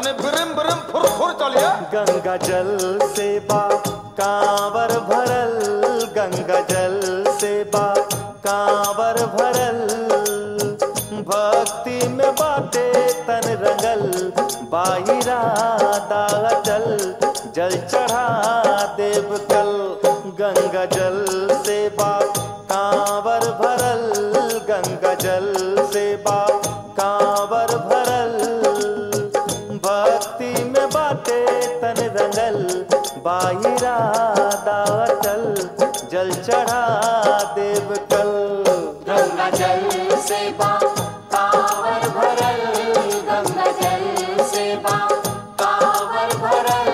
तने बिरिम बिरिम फुर फुर चलिए गंगा जल से बा कांवर भरल गंगा जल से बा कांवर भरल भक्ति में बाटे तन रंगल बाहिरा दाचल जल चढ़ा देव कल गंगा जल से बा कांवर भरल गंगा जल से बा कांवर भरल भक्ति में बाटे तन रंगल बाहिरा दाचल जल चढ़ा देव कल गंगा जल से बा कांवर भरल गंगा जल से बा कांवर भरल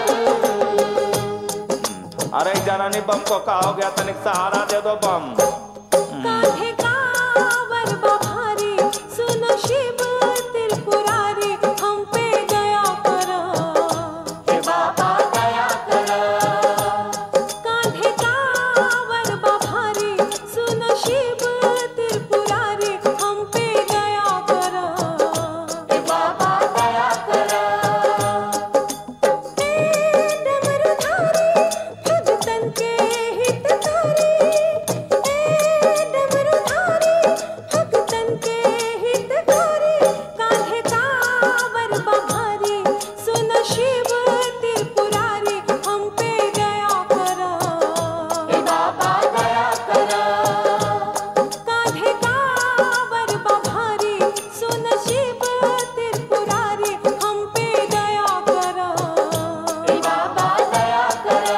अरे जनानी बम को का हो गया तनिक सहारा दे दो बम कान्हे कांवर बभारी सुनो शिव त्रिपुरारी हम पे दया करो हे बाबा दया करो कान्हे कांवर बभारी सुनो शिव त्रिपुरारी हम पे दया करो हे बाबा दया करो डमरुधारी भगतन के हितकारी ए डमरुधारी भगतन के हितकारी कान्हे कांवर बभारी सुन शिव त्रिपुरारी हम पे दया करो हे बाबा दया करो कान्हे कांवर बभारी सुन शिव त्रिपुरारी हम पे दया करो हे बाबा दया करो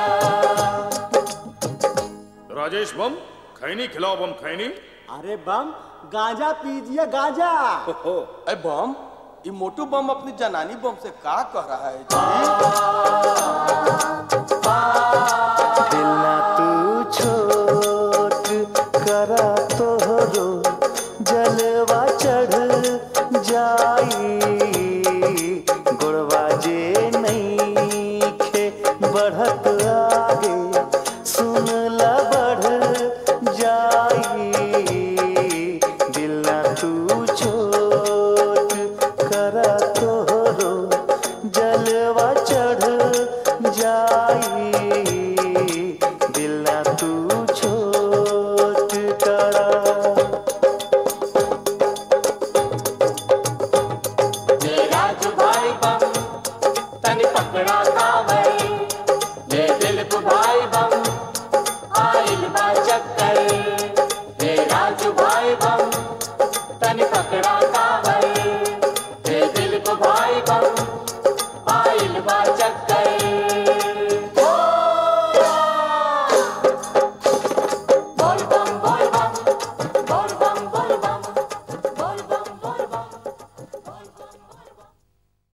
राजेश बम खैनी खिलाओ बम खैनी अरे बम गांजा पीजिए गांजा ओहो अरे बम ये मोटू बम अपनी जनानी बम से का कह रहा है जी दिल ना तू छोट करा तोहरो जलवा चढ़ जाई गुड़वा जे नहीं खे बढ़त आगे सुन ला बढ़ जाई दिल ना तू छोट करा तोहरो जलवा चढ़ जाई दिल ना तू छोट करा ये राजू भाई बम तन पकड़ा कावर ये दिलीप भाई बम आइल बा चक्कर ये राजू भाई बम तन पकड़ा कावर ये दिलीप भाई बम आइल बा चक्कर